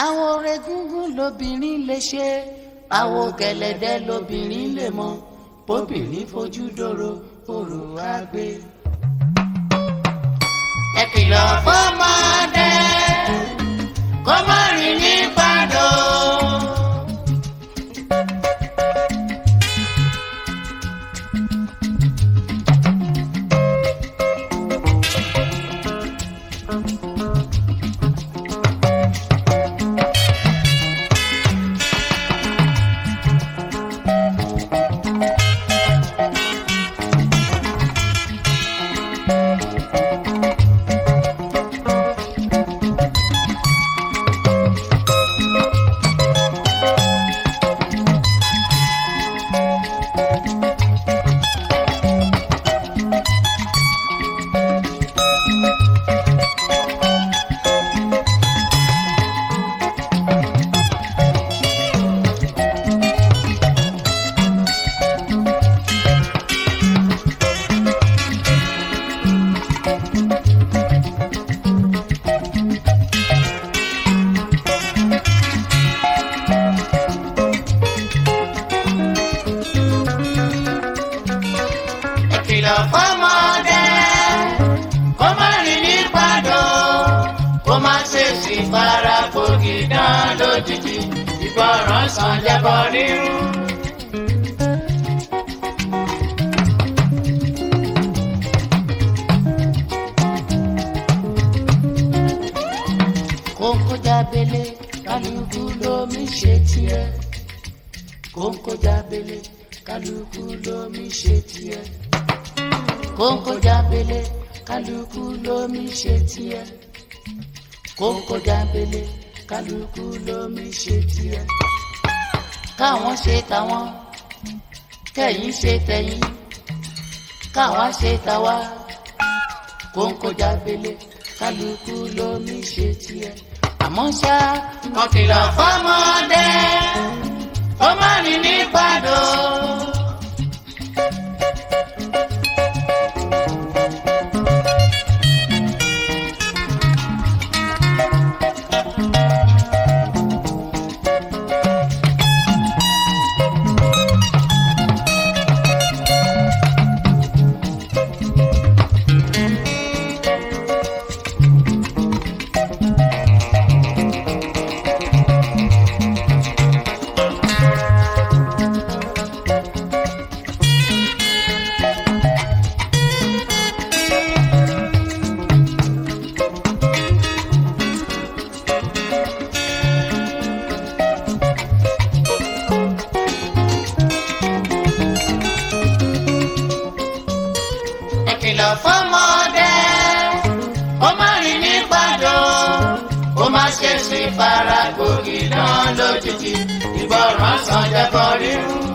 àwọn orégúngún lobìnrin lè ṣe àwọn gẹ̀lẹ̀dẹ́ lobìnrin lè mọ bóbìnrin fojú dòrò òrò àgbè. ẹ kìlọ̀ fọ́mọdé kó má rìn ní pàdó. ẹ kìlọ̀ fọ́mọdé kó má rìn ní pàdó kó má ṣe sì fara gbòógì dán lójijì ìgbọràn sàn jẹbọ rírú. kóńkó jábélé kálukú lómi ṣe tiẹ̀ kóńkó jábélé kálukú lómi ṣe tiẹ̀ kóńkó jábélé kálukú lómi ṣe tiẹ̀ kóńkó jábélé kálukú lómi ṣe tiẹ̀ káwọn ṣe tàwọn kẹ̀yin ṣe tẹ̀yin káwa ṣe tàwa kóńkó jábélé kálukú lómi ṣe tiẹ̀ àmọ́ ṣá wọn kìlọ̀ fọ́mọdé ó má rìn ní pàdó. ẹ kìlọ̀ fọ́mọdé ó má rìn ní pàdó ó má ṣe sí fara gbòógì náà lójijì ìgbọràn sàn jẹ́bọ rírú.